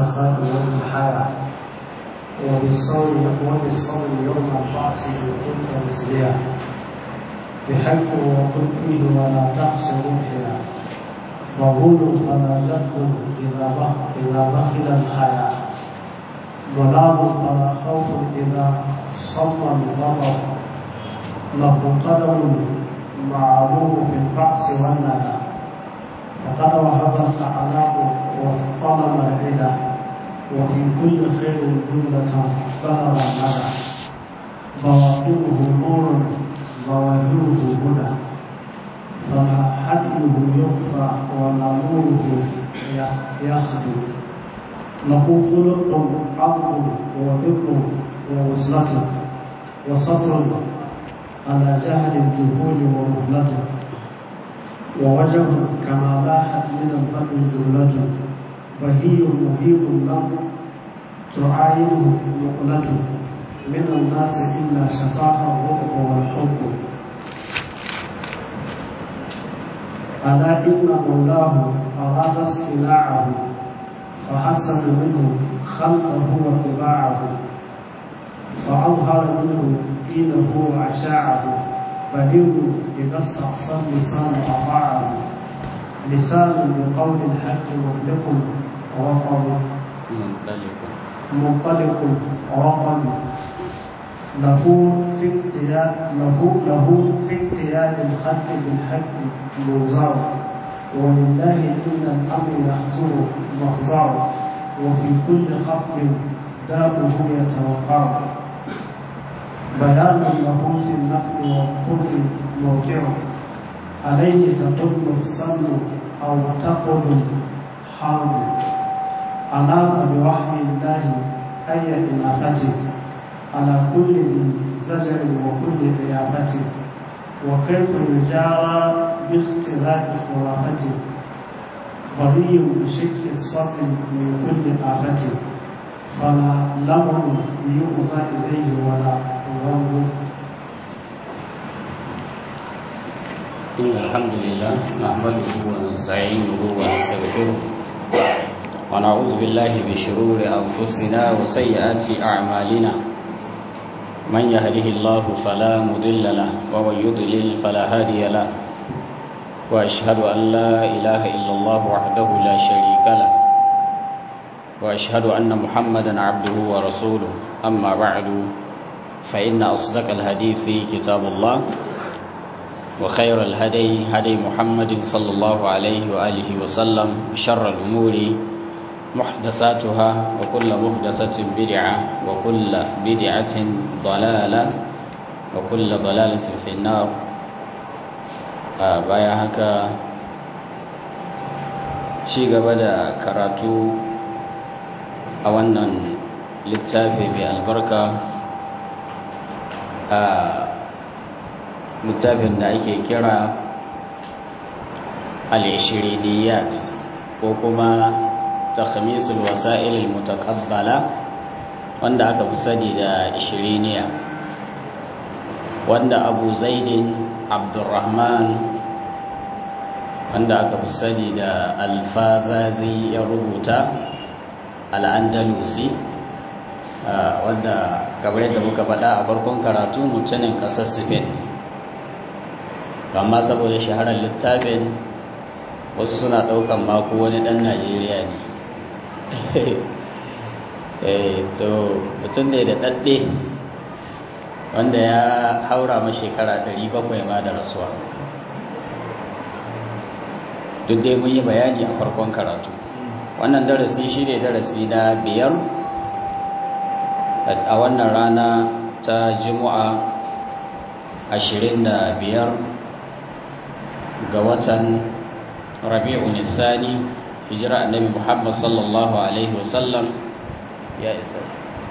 السخاء والضحايا وبالصوم وبالصوم يوم البعث إن كنت مسليا بحق وقل فيه ولا تحص روحنا وظلم فلا تدخل إذا بخ إذا بخل الحياة ضلال فلا خوف إذا صم الغضب له قدم معلوم في البعث والندى فقد وهب الأعناق واصطلم العدا وفي كل خير جملة ظهر الندى بواطنه نور ظواهره هدى فما حده يخفى ولا نوره يخدو له خلق عظم وبر ووصلة وصبر على جهل الجهول ومهلة ووجه كما لاحت من البدر جملة فهي مهيب له تعاينه مقلة من الناس إلا شفاها الرؤب والحب ألا إن مولاه أراد استلاعه فحسن منه خلقه واتباعه فأظهر منه دينه وعشاعه بليغ إذا استعصى اللسان أطاعه لسان بقول الحق مطلق وطن منطلق وطن له في اقتياد له له في اقتياد الخلق بالحق منظر ولله إن الأمر يحصل مفزع وفي كل خطب داؤه يتوقع بيان له في النفع والضر موقع عليه تطل السم أو تقل حرب أناط بوحي الله أي إنافته على كل ذي زجر وكل ضيافة وكيف يجارى باختلاف خرافته غني بشكل الصبر من كل آفة فلا لمن يؤذى إليه ولا يغم إن الحمد لله نحمده ونستعينه ونستغفره ونعوذ بالله من شرور أنفسنا وسيئات أعمالنا من يهده الله فلا مضل له ومن يضلل فلا هادي له وأشهد أن لا إله إلا الله وحده لا شريك له وأشهد أن محمدا عبده ورسوله أما بعد فإن أصدق الحديث كتاب الله وخير الهدي هدي محمد صلى الله عليه وآله وسلم شر الأمور محدثاتها وكل محدثة بدعة وكل بدعة ضلالة وكل ضلالة في النار baya haka ci gaba da karatu a wannan littafi mai albarka a littafin da ake kira al-ishiriniyat ko kuma takhmisul wasa'il al-mutaqabbala wanda aka fi sani da ishiriniya wanda abu zaidin abdurrahman wanda aka fi sani da alfazazi ya rubuta al'andalusi wanda kamar yadda muka faɗa a farkon karatu mutumin ƙasar spain amma saboda shaharar littafin wasu suna ɗaukan mako wani ɗan najeriya ne to mutum ne da ɗaɗɗe wanda ya haura ma shekara 700 ma da rasuwa duk dai mun yi bayani a farkon karatu wannan darasi shi ne darasi na biyar a wannan rana ta juma'a 25 ga watan rabi'u nisani hijira annabi muhammad sallallahu alaihi wasallam ya isa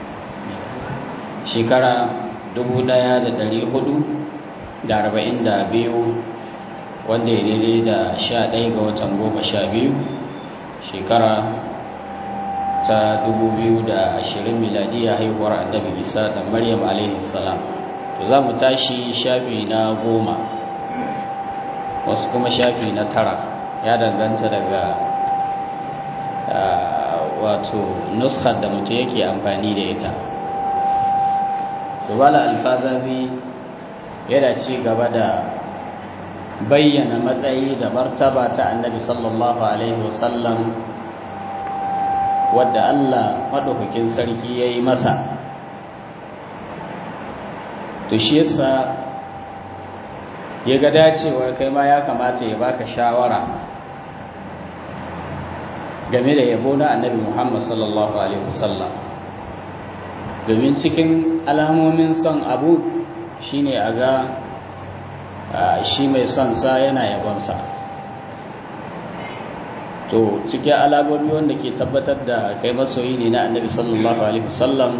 shekara 1442 wanda ya daidai da 11 ga watan goma sha biyu shekara ta 2020 miladiya haihuwar annabi isa da maryam alaihi salam to za mu tashi shafi na goma wasu kuma shafi na tara ya danganta daga wato nuskar da mutum yake amfani da ita dubala alfazazi yana ci gaba da bayyana matsayi da martaba ta annabi sallallahu alaihi wasallam wadda Allah maɗaukakin sarki ya yi masa to shi yasa ya ga dacewa kai ma ya kamata ya baka shawara game da yabo na annabi Muhammad sallallahu alaihi wasallam domin cikin alamomin son abu shine a ga shi mai son sa yana yabonsa to cikin alamomi wanda ke tabbatar da kai masoyi ne na annabi sallallahu alaihi wasallam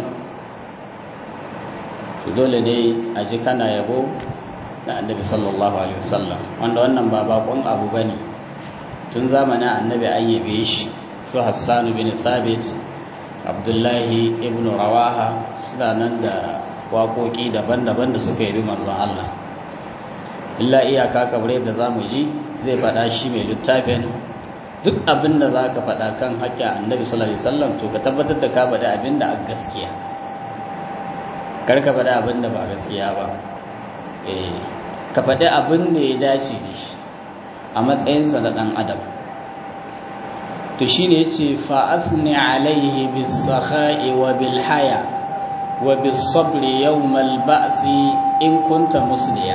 to dole ne a ji kana yabo na annabi sallallahu alaihi wasallam wanda wannan ba bakon abu bane tun zamanin annabi an yabe shi su hassan bin thabit abdullahi ibn rawaha suna nan da waƙoƙi daban-daban da suka yabi manzon Allah illa iyaka kamar yadda za mu ji zai faɗa shi mai littafin duk abin da za ka faɗa kan haƙƙin annabi sallallahu alaihi wasallam to ka tabbatar da ka faɗi abin da a gaskiya kar ka faɗi abin da ba gaskiya ba eh ka faɗi abin da ya dace da shi a matsayinsa na ɗan adam to shine yace fa athni alaihi bis sakha'i wa bil haya wa bis sabri yawm al ba'si in kunta musliya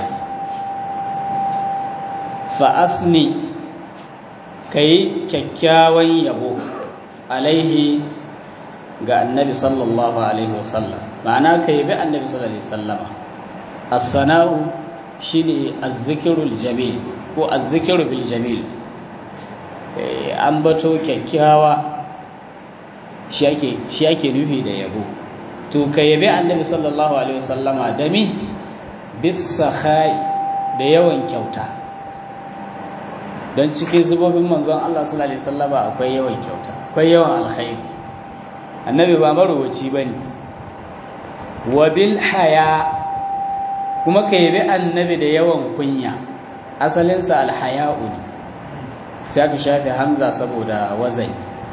fa athni kai kyakkyawan yabo alaihi ga annabi sallallahu alaihi wasallam ma'ana kai bi annabi sallallahu alaihi wasallama as-sana'u shine az-zikrul jamil ko az-zikru bil jamil an bato kyakkyawa shi ake nufi da yabo to ka yabi annabi sallallahu alaihi wasallama da mi bisa da yawan kyauta don cikin zubobin manzon Allah sallallahu alaihi wasallama akwai yawan kyauta akwai yawan alkhairi annabi ba marowaci bane wa bil haya kuma ka yabi annabi da yawan kunya asalinsa alhaya'u ne sai aka shafe hamza saboda wazai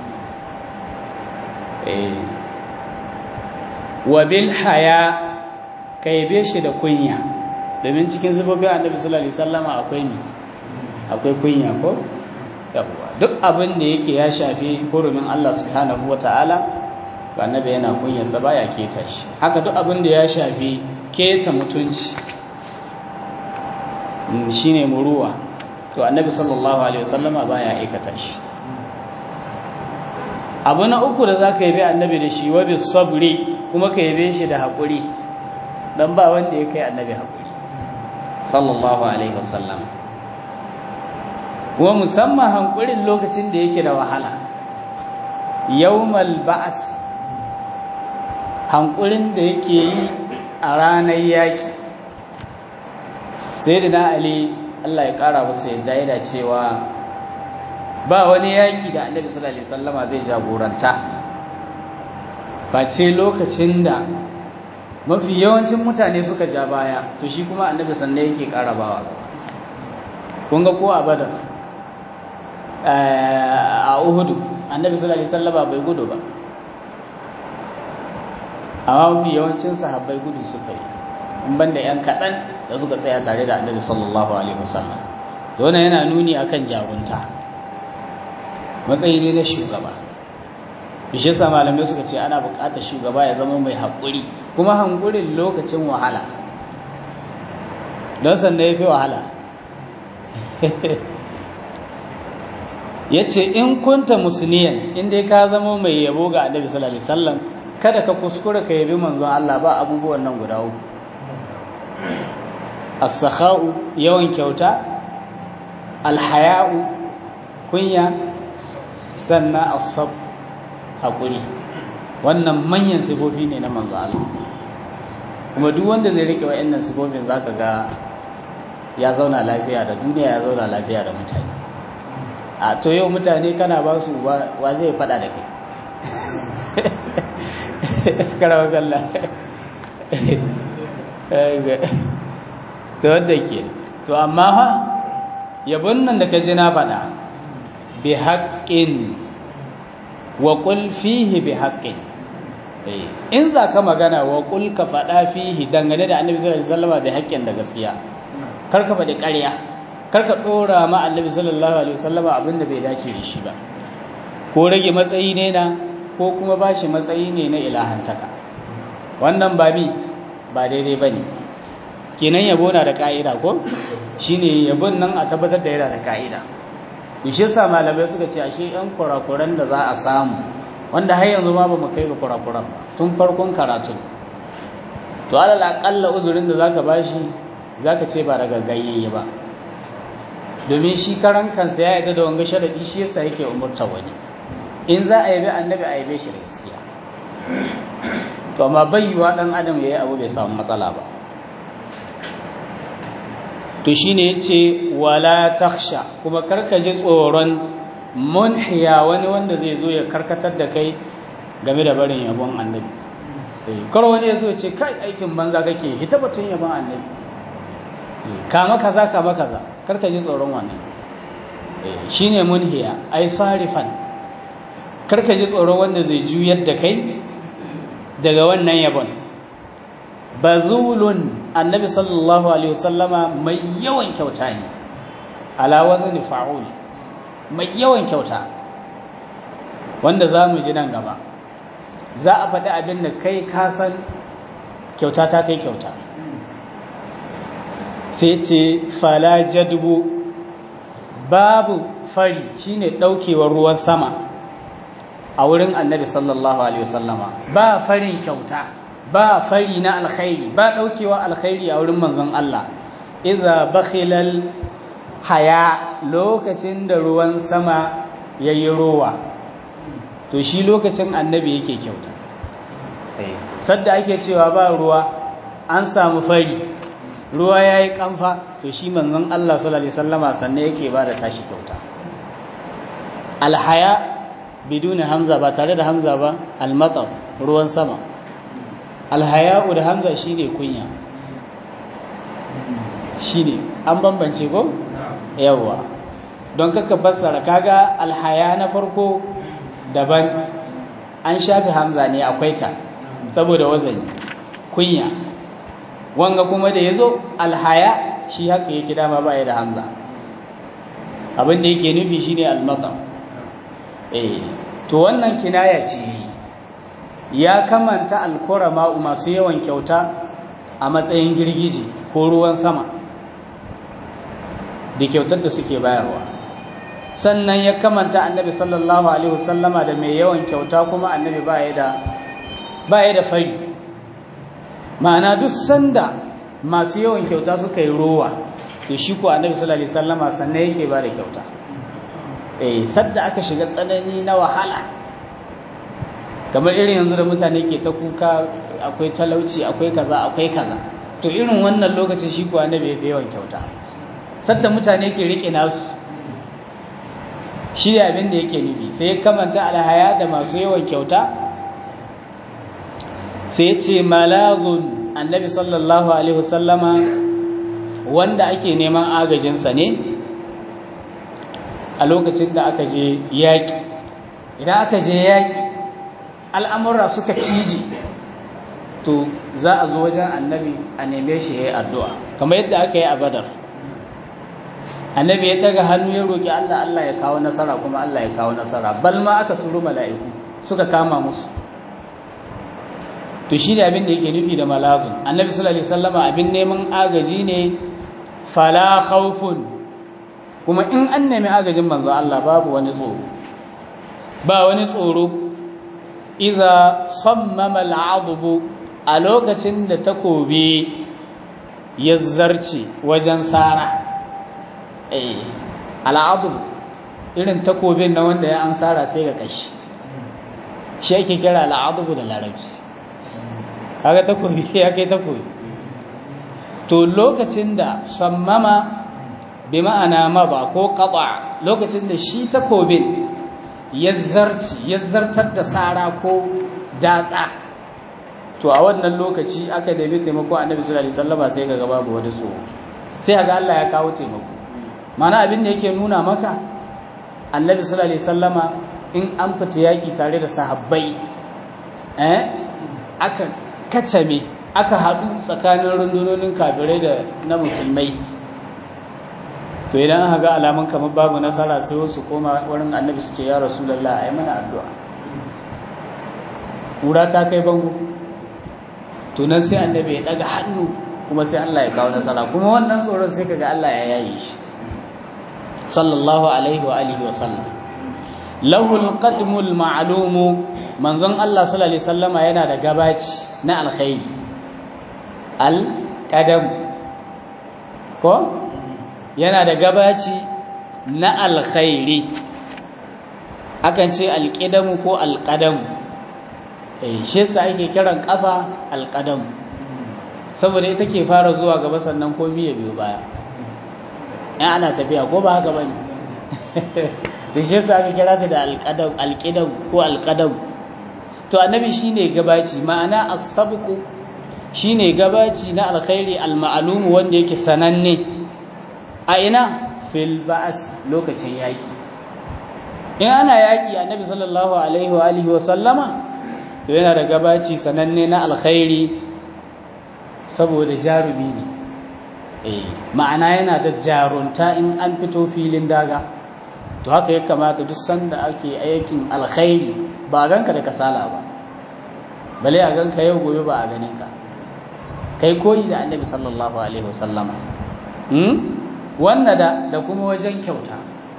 wa bil haya ka yabe shi da kunya domin cikin zubobin annabi sallallahu alaihi wasallama akwai ni akwai kunya ko yawa duk abin da yake ya shafi hurumin Allah subhanahu wataala ba annabi yana kunyarsa baya keta shi haka duk abin da ya shafi keta mutunci shine muruwa to annabi sallallahu alaihi wasallama baya aikata shi abu na uku da zaka yabe annabi da shi wa bis sabri kuma ka yabe shi da hakuri dan ba wanda ya kai annabi hakuri sallallahu alaihi wasallam kuma musamman hankurin lokacin da yake da wahala yawmal ba's hankurin da yake yi a ranar yaki sayyidina ali Allah ya ƙara musu yadda yana cewa ba wani yaƙi da annabi sallallahu alaihi wasallama zai jagoranta ba ce lokacin da mafi yawancin mutane suka ja baya to shi kuma annabi sannan yake ƙara bawa kun ga ko a badar a uhudu annabi sallallahu alaihi wasallama bai gudu ba amma mafi yawancin sahabbai gudu suka yi in banda yan kaɗan da suka tsaya tare da annabi sallallahu alaihi wasallam wannan yana nuni akan jarunta matsayi ne na shugaba shi yasa malamai suka ce ana buƙatar shugaba ya zama mai haƙuri kuma hankurin lokacin wahala don sanda ya fi wahala ya ce in kunta musniyan in dai ka zama mai yabo ga annabi sallallahu alaihi wasallam kada ka kuskura ka yabi manzon Allah ba abubuwan nan guda uku as-sakha'u yawan kyauta al-haya'u kunya sannan as-sab hakuri wannan manyan sifofi ne na manzo Allah kuma duk wanda zai rike wa'annan sifofin zaka ga ya zauna lafiya da duniya ya zauna lafiya da mutane a to yau mutane kana ba su wa zai fada da kai karawa kalla to wadda ke to amma ha yabon nan da ka ji na faɗa bi haƙƙin wa qul fihi bi haqqin in za ka magana wa qul ka faɗa fihi dangane da annabi sallallahu alaihi wasallam bi haqqin da gaskiya kar ka faɗi ƙarya kar ka ɗora ma annabi sallallahu alaihi wasallam abin da bai dace da shi ba ko rage matsayi ne na ko kuma bashi matsayi ne na ilahantaka wannan ba mi ba daidai bane kenan yabo na da ka'ida ko shine yabon nan a tabbatar da yana da ka'ida shi yasa malamai suka ce ashe yan kurakuran da za a samu wanda har yanzu ma ba mu kai ga kurakuran ba tun farkon karatu to alal aqalla uzurin da zaka bashi zaka ce ba daga gayyaye ba domin shi karan kansa ya yarda da wanga sharadi shi yasa yake umurta wani in za a yabi annabi a yabe shi da gaskiya to amma bayyuwa dan adam yayi abu bai samu matsala ba to shine yace wala takhsha kuma karka ji tsoron munhiya wani wanda zai zo ya karkatar da kai game da barin yabon annabi kar wani ya zo ya ce kai aikin banza kake hita batun yabon annabi kama kaza kama kaza karka ji tsoron wannan shine munhiya ai sarifan karka ji tsoron wanda zai juyar da kai daga wannan yabon bazulun annabi sallallahu alaihi wasallama mai yawan kyauta ne ala wazni fa'ul mai yawan kyauta wanda za mu ji nan gaba za a faɗi abin da kai ka san kyauta ta kai kyauta sai ce fala jadbu babu fari shine ɗaukewar ruwan sama a wurin annabi sallallahu alaihi wasallama ba farin kyauta ba fari na alkhairi ba daukewa alkhairi a wurin manzon Allah idza bakhilal haya lokacin da ruwan sama yayi rowa to shi lokacin annabi yake kyauta sadda ake cewa ba ruwa an samu fari ruwa yayi kamfa to shi manzon Allah sallallahu alaihi wasallama sanne yake ba da tashi kyauta alhaya biduni hamza ba tare da hamza ba almatar ruwan sama alhaya'u da hamza shine kunya shine an bambance ko yawa don kaka fassara kaga alhaya na farko daban an shafi hamza ne akwai ta saboda wazani kunya wanga kuma da yazo alhaya shi haka yake dama baya da hamza abin da yake nufi shine almatar eh to wannan kinaya ce ya kamanta alkurama masu yawan kyauta a matsayin girgiji ko ruwan sama da kyautar da suke bayarwa sannan ya kamanta annabi sallallahu alaihi wasallama da mai yawan kyauta kuma annabi baya da baya da fari ma'ana duk sanda masu yawan kyauta suka yi rowa to shi ko annabi sallallahu alaihi wasallama sannan yake ba da kyauta eh sadda aka shiga tsanani na wahala kamar irin yanzu da mutane ke ta kuka akwai talauci akwai kaza akwai kaza to irin wannan lokacin shi kuwa annabi ya yawan kyauta sadda mutane ke rike nasu shi abin da yake nufi sai ya kamanta alhaya da masu yawan kyauta sai ya ce malagun annabi sallallahu alaihi wasallama wanda ake neman agajinsa ne a lokacin da aka je yaƙi idan aka je yaƙi al'amurra suka ciji to za a zo wajen annabi a neme shi ya yi addu'a kamar yadda aka yi a badar annabi ya daga hannu ya roƙi Allah Allah ya kawo nasara kuma Allah ya kawo nasara bal ma aka turo mala'iku suka kama musu to shi ne abin da yake nufi da malazun annabi sallallahu alaihi wasallama abin neman agaji ne fala khawfun kuma in an nemi agajin manzo Allah babu wani tsoro ba wani tsoro idza sammama al'adbu a lokacin da takobi ya zarce wajen sara eh al'adbu irin takobin na wanda ya an sara sai ga kashi shi ake kira al'adbu da larabci kaga takobi ya kai takobi to lokacin da sammama bi ma'ana maba ko qata lokacin da shi takobin ya zarci ya zartar da sara ko datsa to a wannan lokaci aka nemi taimako annabi sallallahu alaihi wasallama sai ga babu wani tsoro sai ga Allah ya kawo taimako mana abin da yake nuna maka annabi sallallahu alaihi wasallama in an fita yaƙi tare da sahabbai eh aka kacame aka haɗu tsakanin rundunonin kafirai da na musulmai to idan aka ga alamun kamar babu nasara sai wasu koma wurin annabi su ce ya rasulallah a yi mana addu'a ƙura ta kai bango to nan sai annabi ya ɗaga hannu kuma sai Allah ya kawo nasara kuma wannan tsoron sai kaga Allah ya yaye shi sallallahu alaihi wa alihi wa sallam lahul qadmul ma'lumu manzon Allah sallallahu alaihi wasallama yana da gabaci na alkhairi al qadam ko yana da gabaci na alkhairi akan ce alqidamu ko alqadamu eh shi yasa ake kiran kafa alqadamu saboda ita ke fara zuwa gaba sannan komi ya biyo baya in ana tafiya ko ba haka bane da shi yasa aka kira ta da alqadam alqidam ko alqadam to annabi shine gabaci ma'ana as-sabqu shine gabaci na alkhairi al-ma'lum wanda yake sananne a ina fil ba'as lokacin yaki in ana yaki annabi sallallahu alaihi wa alihi wa sallama to yana da gabaci sananne na alkhairi saboda jarumi ne eh ma'ana yana da jarunta in an fito filin daga to haka ya kamata duk sanda ake aikin alkhairi ba a ganka da kasala ba bale a ganka yau gobe ba a ganin ka kai koyi da annabi sallallahu alaihi wasallama hmm? wannan da da kuma wajen kyauta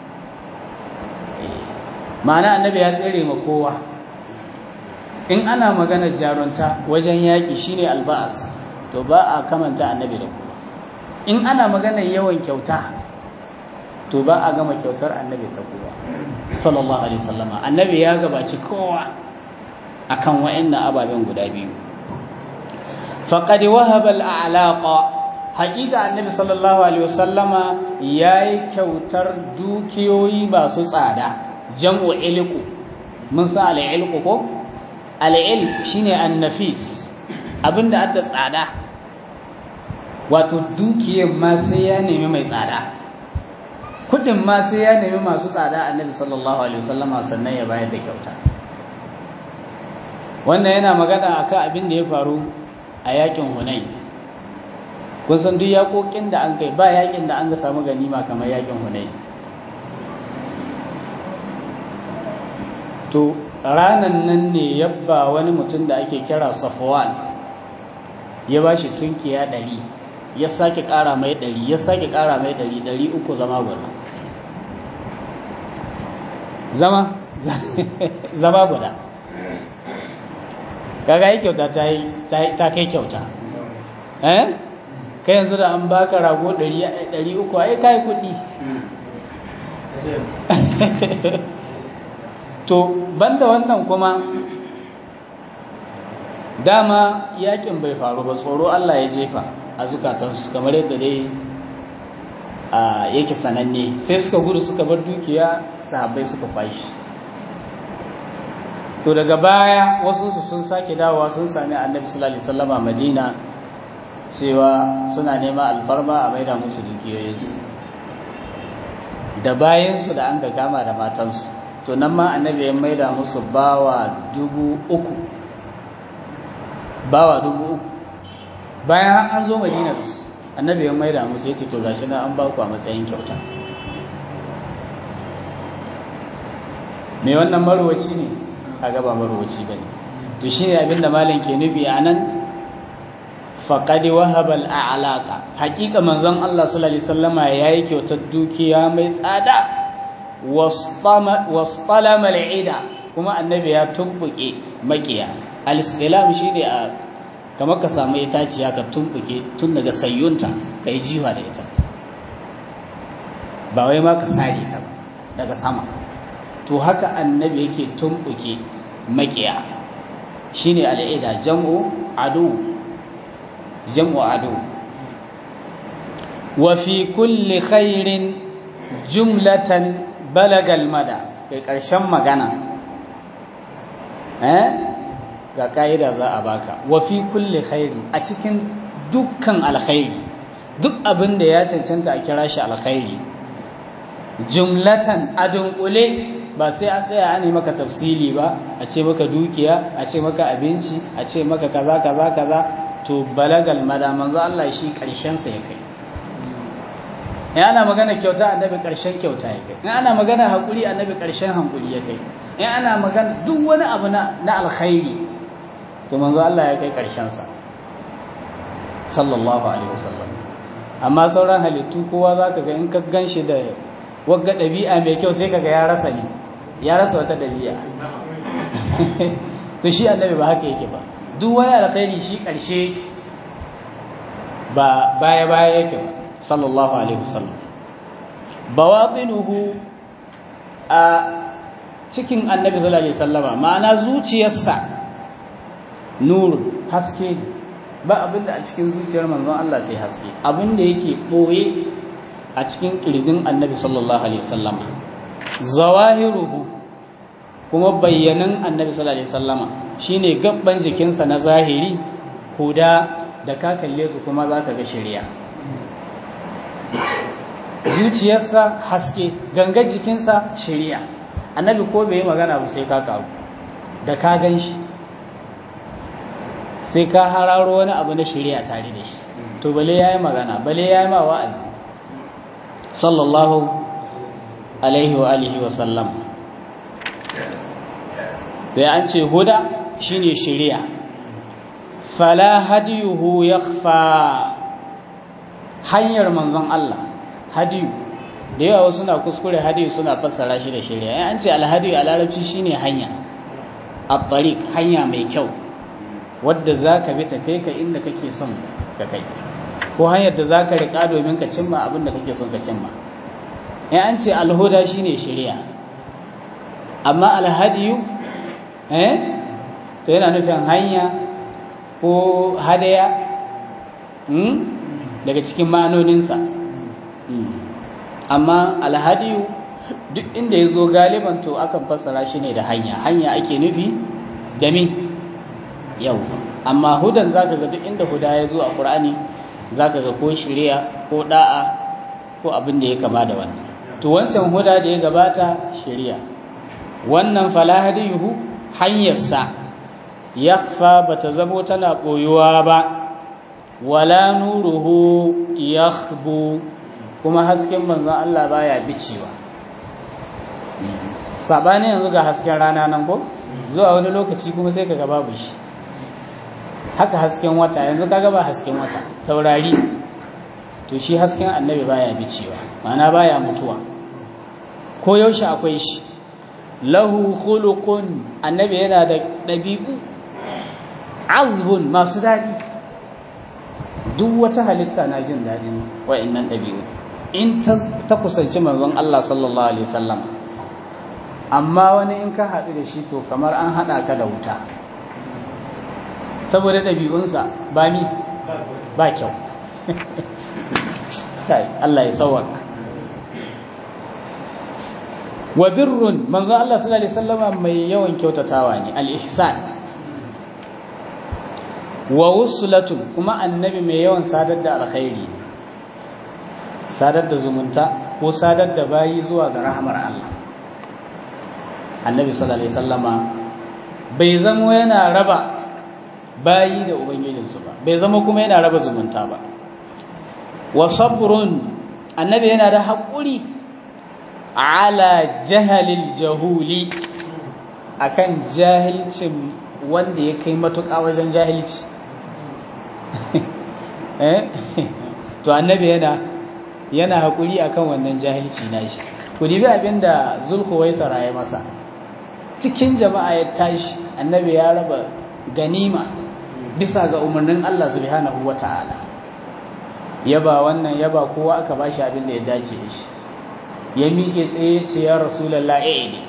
ma'ana annabi ya tsere ma kowa in ana maganar jarunta wajen yaƙi shine alba'as to ba a kamanta annabi da kowa in ana maganar yawan kyauta to ba a gama kyautar annabi ta kowa sallallahu alaihi wasallama annabi ya gabaci kowa akan wa'annan ababen guda biyu faqad wahaba al'alaqa haqiqa annabi sallallahu alaihi wasallama yayi kyautar dukiyoyi masu tsada jam'u ilqu mun sa al-ilqu ko al-ilq shine an-nafis abinda adda tsada wato dukiyar ma sai ya nemi mai tsada kudin ma sai ya nemi masu tsada annabi sallallahu alaihi wasallama sannan ya bayar da kyauta wannan yana magana akan abin da ya faru a yakin hunain kun san duk yakokin da an kai ba yakin da an ga samu ganima kamar yakin hunain to ranan nan ne yabba wani mutum da ake kira safwan ya ba shi tunkiya ɗari ya sake ƙara mai ɗari ya sake ƙara mai ɗari ɗari uku zama guda zama zama guda kaga yi kyauta ta kai kyauta eh kai yanzu da an baka rago ɗari uku ai kai kuɗi to banda wannan kuma dama yakin bai faru ba tsoro Allah ya jefa a zukatansu kamar yadda dai yake sananne sai suka gudu suka bar dukiya sahabbai suka fashi to daga baya wasu su sun sake dawowa sun sami annabi sallallahu alaihi wasallam a Madina cewa suna nema alfarma a maida musu dukiyoyinsu da bayansu da an ga kama da matansu to nan ma annabi ya maida musu bawa dubu uku bawa dubu uku bayan an zo madina da su annabi ya maida musu ya ce to gashi na an ba ku a matsayin kyauta me wannan marwaci ne a gaba marwaci ba ne to shi ne abinda malam ke nufi a nan faƙadi wahabal a'alaka haƙiƙa manzon Allah sallallahu alaihi wasallama yayi kyautar dukiya mai tsada wasṭalama al'ida kuma annabi ya tumbuke makiya al-istilam shine a kamar ka samu itaciya ka tumbuke tun daga sayyunta kai jiwa da ita ba wai ma ka sare ta ba daga sama to haka annabi yake tumbuke makiya shine al'ida jam'u adu jam'u adu wa fi kulli khairin jumlatan balagal mada kai ƙarshen magana eh ga ƙa'ida za a baka wa fi kulli khairi a cikin dukkan alkhairi duk abin da ya cancanta a kira shi alkhairi jumlatan a dunkule ba sai a tsaya an yi maka tafsili ba a ce maka dukiya a ce maka abinci a ce maka kaza kaza kaza to balagal mada manzo Allah shi karshen sa ya kai in ana magana kyauta annabi karshen kyauta ya kai in ana magana hakuri annabi karshen hankuri ya kai in ana magana duk wani abu na na alkhairi to manzo Allah ya kai karshen sa sallallahu alaihi wasallam amma sauran halittu kowa zaka ga in ka ganshi da wagga ɗabi'a mai kyau sai kaga ya rasa ne ya rasa wata ɗabi'a to shi annabi ba haka yake ba duk wani alkhairi shi ƙarshe ba baya baya yake ba sallallahu alaihi wasallam bawatinuhu a cikin annabi sallallahu alaihi wasallama ma'ana zuciyarsa nuru haske ba abinda a cikin zuciyar manzon Allah sai haske abinda yake ɓoye a cikin ƙirjin annabi sallallahu alaihi wasallama zawahiruhu kuma bayyanan annabi sallallahu alaihi wasallama shine gabban jikinsa na zahiri huda da ka kalle su kuma za ka ga shari'a zuciyarsa haske gangar jikinsa shari'a annabi ko bai yi magana ba sai ka karu da ka gan shi sai ka hararo wani abu na shari'a tare da shi to bale ya yi magana bale ya yi ma wa'azi sallallahu alaihi wa alihi wa sallam bai an ce huda shine shari'a fala hadiyuhu yakhfa hanyar manzon Allah hadiyu da yawa suna kuskure hadiyu suna fassara shi da shari'a in an ce alhadiyu a larabci shine hanya at-tariq hanya mai kyau wadda zaka bi tafe ka inda kake son ka kai ko hanyar da za ka riƙa domin ka cimma abin da kake son ka cimma in an ce alhuda shine shari'a amma alhadiyu eh to yana nufin hanya ko hadaya daga cikin ma'anoninsa amma alhadiyu duk inda ya zo galiban to akan fassara shi ne da hanya hanya ake nufi da min yau amma hudan zaka ga duk inda huda ya zo a ƙur'ani za ka ga ko shirya ko da'a ko abin da ya kama da wannan to wancan huda da ya gabata shirya wannan falahadiyuhu hanyarsa yakhfa bata zamo tana koyuwa ba wala nuruhu yakhbu kuma hasken manzon Allah baya bicewa sabani yanzu ga hasken rana nan ko zuwa wani lokaci kuma sai kaga babu shi haka hasken wata yanzu kaga ba hasken wata taurari to shi hasken annabi baya bicewa ma'ana baya mutuwa ko yaushe akwai shi lahu khuluqun annabi yana da dabi'u azbun masu dadi duk wata halitta na jin dadin wa'annan dabi'u in ta kusanci manzon Allah sallallahu alaihi wasallam amma wani in ka haɗu da shi to kamar an haɗa ka da wuta saboda ɗabi'unsa ba ni ba kyau Allah ya sauwaka wa birrun manzo Allah sallallahu alaihi wasallama mai yawan kyautatawa ne al-ihsan wa wuslatun kuma annabi mai yawan sadar da alkhairi sadar da zumunta ko sadar da bayi zuwa ga rahmar Allah annabi sallallahu alaihi wasallama bai zamo yana raba bayi da ubangijinsu ba bai zama kuma yana raba zumunta ba wa sabrun annabi yana da haƙuri ala jahalil jahuli akan jahilcin wanda ya kai matuƙa wajen jahilci eh to annabi yana yana haƙuri akan wannan jahilci nashi ku dibi abinda zulkuwaisara ya masa cikin jama'a ya tashi annabi ya raba ganima bisa ga umarnin Allah subhanahu wa ta'ala yaba wannan yaba kowa aka bashi abin da ya dace da shi ya miƙe tsaye ce ya rasulallah eh ne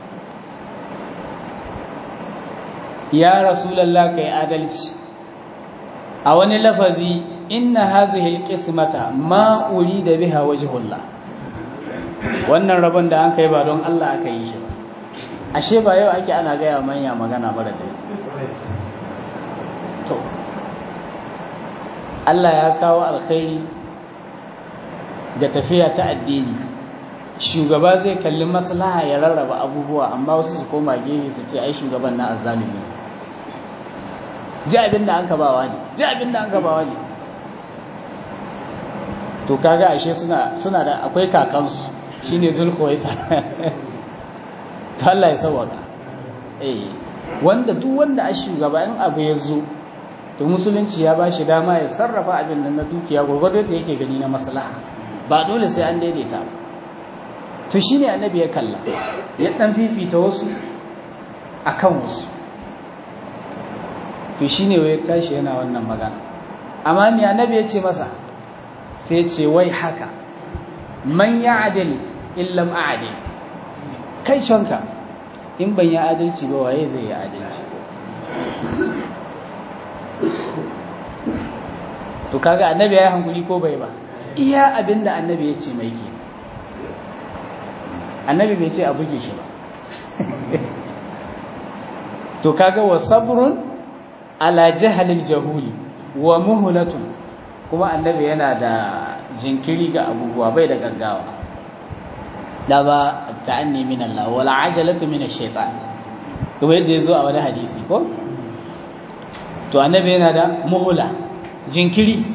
ya rasulallah kai adalci a wani lafazi inna hadhihi alqismata ma urida biha wajhullah wannan rabon da an kai ba don Allah aka yi shi ba ashe ba yau ake ana gaya manya magana mara da to Allah ya kawo alkhairi ga tafiya ta addini shugaba zai kalli maslaha ya rarraba abubuwa amma wasu su koma gehe su ce ai shugaban na azzalumi ji abin da an ka bawa ne ji abin da an ka bawa ne to kaga ashe suna suna da akwai kakansu shine zulkhuwaisa to Allah ya sauwaka eh wanda duk wanda a shugaba in abu ya zo to musulunci ya ba shi dama ya sarrafa abin nan na dukiya gurgurdo da yake gani na maslaha ba dole sai an daidaita ba to shine annabi ya kalla ya dan fifita wasu akan wasu to shine wai tashi yana wannan magana amma me annabi ya ce masa sai ce wai haka man ya'dil illam a'dil kai canka in ban yi adalci ba waye zai yi adalci to kaga annabi ya yi hankuli ko bai ba iya abinda annabi ya ce mai ke annabi bai ce a buge shi ba to kaga wa sabrun ala jahalil jahuli wa muhlatun kuma annabi yana da jinkiri ga abubuwa bai da gaggawa da ba ta'anni min Allah wala ajalatu min ash-shaytan kuma yadda yazo a wani hadisi ko to annabi yana da muhla jinkiri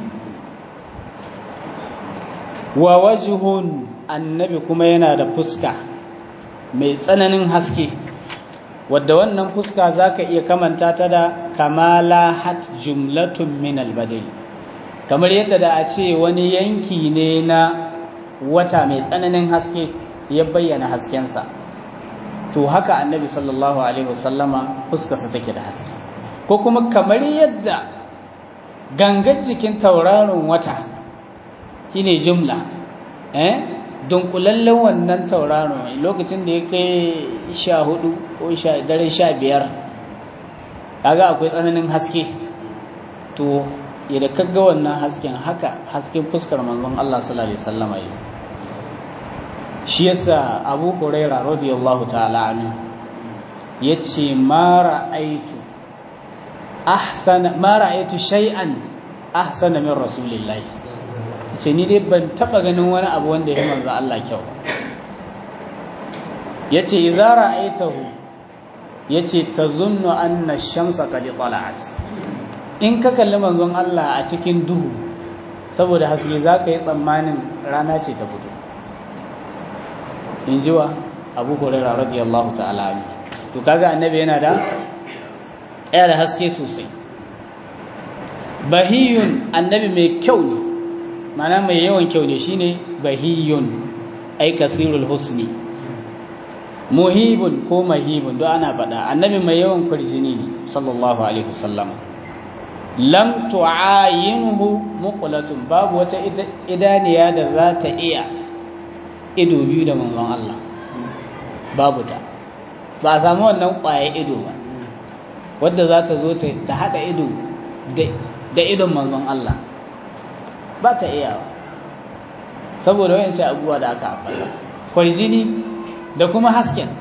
wa wajhun annabi kuma yana da fuska mai tsananin haske wadda wannan fuska zaka iya kamanta ta da kamala hat jumlatun min al-badri kamar yadda da a ce wani yanki ne na wata mai tsananin haske ya bayyana haskensa to haka annabi sallallahu alaihi wasallama fuskarsa take da haske ko kuma kamar yadda gangar jikin tauraron wata shine jumla eh dunkulallen wannan tauraron lokacin da ya kai sha hudu ko daren sha biyar kaga akwai tsananin haske to yadda kaga wannan hasken haka hasken fuskar manzon Allah sallallahu alaihi wasallama yi shi yasa Abu Huraira radiyallahu ta'ala anhu yace ma ra'aitu ahsana ma ra'aitu shay'an ahsana min rasulillahi ce ni dai ban taba ganin wani abu wanda ya manzo Allah kyau yace idza ra'aitahu yace tazunnu anna ash-shamsa qad tala'at in ka kalli manzon Allah a cikin duhu saboda haske zaka yi tsammanin rana ce ta fito in ji wa Abu Hurairah radiyallahu ta'ala anhu to kaga annabi yana da ya da haske sosai bahiyun annabi mai kyau ne mana mai yawan kyau ne shine bahiyun ai kasirul husni muhibun ko mahibun do ana faɗa annabi mai yawan kurjini ne sallallahu alaihi wasallam lam tu'ayinhu muqlatun babu wata idaniya da za ta iya ido biyu da manzon Allah babu da ba a samu wannan ƙwaye ido ba wadda za ta zo ta haɗa ido da idon manzon Allah ba ta iya saboda wayansu abubuwa da aka ambata kwarjini da kuma hasken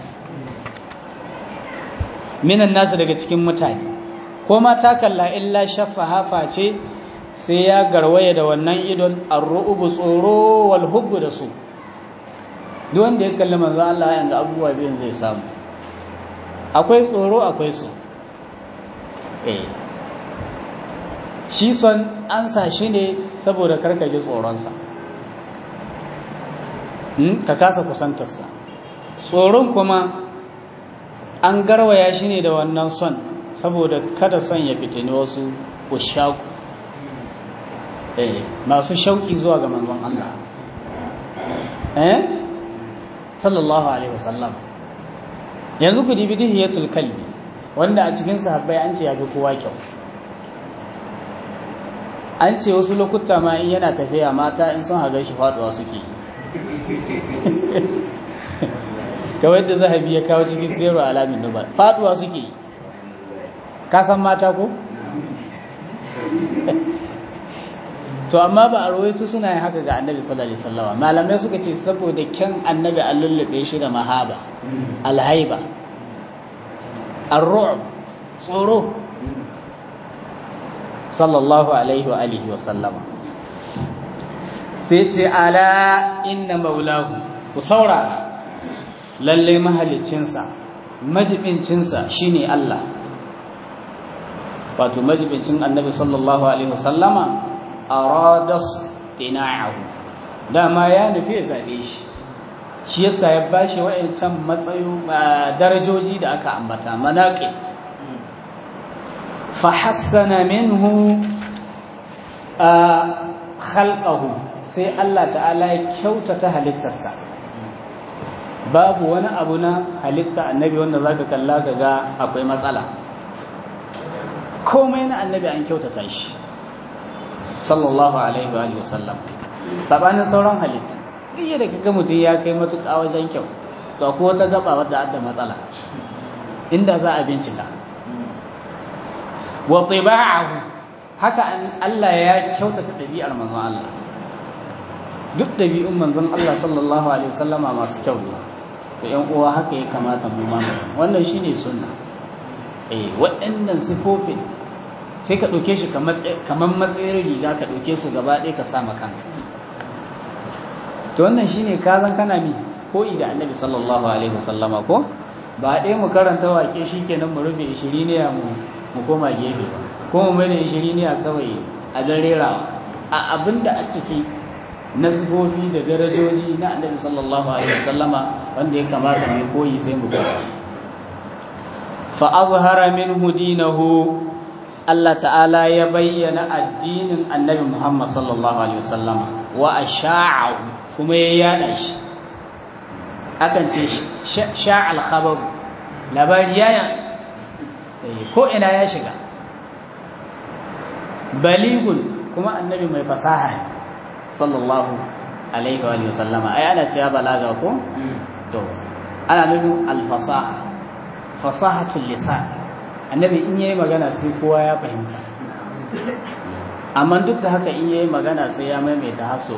minan nasu daga cikin mutane ko ma ta kalla illa shaffa hafa ce sai ya garwaya da wannan idon arru'ubu tsoro wal hubbu da su duk wanda ya kalli manzo Allah yanga abubuwa biyun zai samu akwai tsoro akwai so eh shi son an sa shi ne saboda karkaje tsoronsa ka kasa kusantarsa tsoron kuma an garwaya shi ne da wannan son saboda kada son ya fitini wasu ushaku masu shauki zuwa ga manzon Allah eh sallallahu alaihi wasallam yanzu ku dibi dihiyatul kalbi wanda a cikin sahabbai an ce ya fi kowa kyau an ce wasu lokuta ma in yana tafiya mata in sun haga shi faduwa suke kawai da zahabi ya kawo cikin siyarwa alamin nubar faduwa suke ka san mata ko? to amma ba a rawaito suna yin haka ga annabi sallallahu alaihi wasallam malamai suka ce saboda kyan annabi an lullube shi da mahaba alhaiba ar-ru'b tsoro sallallahu alaihi wa alihi wa sallama sai ce ala inna maulahu ku saurara lalle mahaliccinsa majibincinsa shine Allah wato majibincin annabi sallallahu alaihi wasallama aradas tina'ahu dama ya nufi ya zabe shi shi yasa ya bashi wa'ancan matsayo darajoji da aka ambata manaqib fa hassana minhu khalqahu sai Allah ta'ala ya kyautata halittarsa babu wani abu na halitta annabi wanda zaka kalla ga akwai matsala komai na annabi an kyautata shi sallallahu alaihi wa sallam sabanin sauran halitta duk da kaga mutum ya kai matuƙa wajen kyau to ko wata gaba wadda adda matsala inda za a bincika wa tiba'ahu haka Allah ya kyautata ɗabi'ar manzon Allah duk ɗabi'un manzon Allah sallallahu alaihi wasallama masu kyau ne to ƴan uwa haka ya kamata mu ma wannan shine sunna eh waɗannan sifofin sai ka ɗauke shi kamar matsayin riga ka ɗauke su gaba ɗaya ka sa kanka to wannan shine ka zan kana mi koyi da annabi sallallahu alaihi wasallama ko ba ɗaya mu karanta wake shikenan mu rufe ishiriniya mu mu koma gefe ba ko mu mai da ishiriniya kawai a dan rerawa a abinda a ciki na sifofi da darajoji na annabi sallallahu alaihi wasallama wanda ya kamata mai koyi sai mu koyi fa azhara minhu dinahu Allah ta'ala ya bayyana addinin annabi Muhammad sallallahu alaihi wasallama wa asha'ahu kuma ya yada shi akan ce sha'al khabar labari ya ko ina ya shiga baligun kuma annabi mai fasaha ne sallallahu alaihi wa sallama ai ana cewa balaga ko to ana nufin alfasaha fasahatul lisan annabi in yayi magana sai kowa ya fahimta amma duk da haka in yayi magana sai ya maimaita haso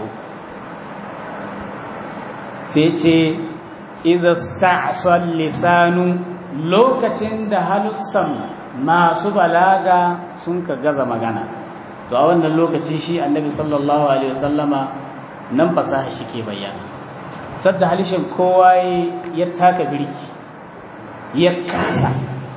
sai ce idza sta'sal lisanu lokacin da halussan masu balaga sun ka gaza magana to a wannan lokaci shi annabi sallallahu alaihi wasallama nan fasaha shi ke bayyana sadda halishin kowa ya taka birki ya kasa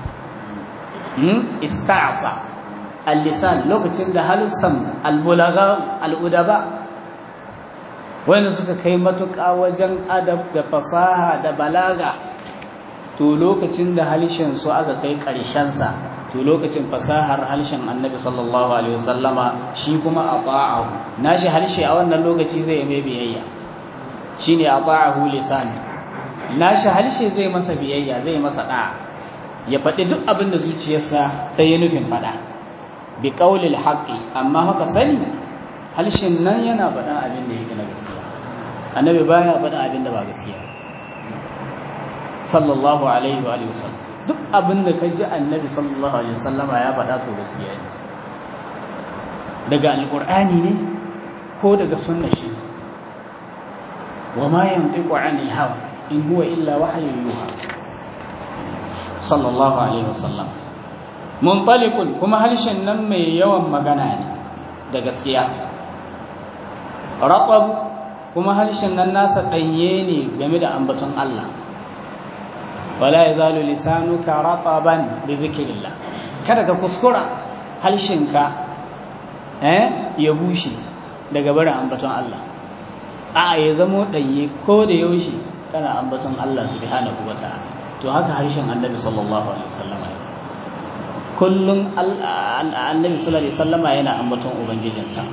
ista'sa al-lisan lokacin da halussan al-bulagha al-udaba wanda suka kai matuƙa wajen adab da fasaha da balaga to lokacin da halishin su aka kai ƙarshensa to lokacin fasahar halishin annabi sallallahu alaihi wasallama shi kuma a ta'ahu nashi halishe a wannan lokaci zai mai biyayya shine a ta'ahu lisan nashi halishe zai masa biyayya zai masa da'a ya faɗi duk abin da zuciyarsa ta yi nufin faɗa bi qaulil haqqi amma haka sani halshin nan yana faɗin abin da yake na gaskiya annabi baya faɗin abin da ba gaskiya sallallahu alaihi wa sallam duk abin da ka ji annabi sallallahu alaihi wasallam ya faɗa to gaskiya ne daga alqur'ani ne ko daga sunnar shi wa ma yantiqu anil hawa in huwa illa wahyun yuha sallallahu alaihi wasallam muntalikun kuma harshen nan mai yawan magana ne da gaskiya raƙab kuma harshen nan nasa ɗanye ne game da ambaton Allah wala ya zalu lisanuka raqaban bi zikrillah kada ka kuskura harshenka eh ya bushe daga barin ambaton Allah a ya zamo ɗanye ko da yaushe kana ambaton Allah subhanahu wata'ala to haka harshen Annabi sallallahu alaihi wasallam kullum Annabi sallallahu alaihi wasallama yana ambaton ubangijinsa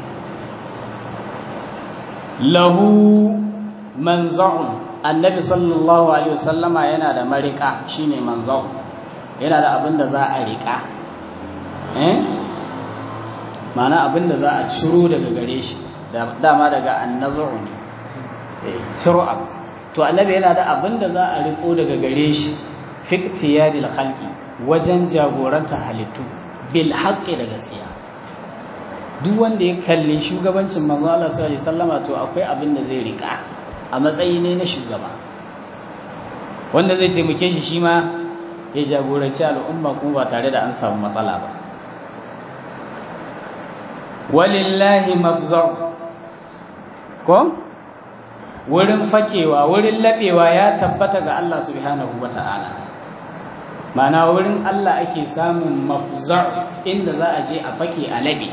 lahu manza'un annabi sallallahu alaihi wasallama yana da marika shine manza'un yana da abin da za a rika eh ma'ana abin da za a ciro daga gare shi dama daga annazu ne ciro abu to annabi yana da abin da za a riko daga gare shi fiktiyadil khalqi wajen jagoranta halittu bil haqqi da gaskiya duk wanda ya kalli shugabancin manzo Allah sallallahu alaihi wasallama to akwai abin da zai rika a matsayi ne na shugaba wanda zai taimake shi shi ma ya jagoranci al'umma kuma ba tare da an samu matsala ba walillahi mafza'u ko wurin fakewa wurin laɓewa ya tabbata ga Allah subhanahu wa ta'ala mana wurin Allah ake samun mafzar inda za a je a fake a laɓe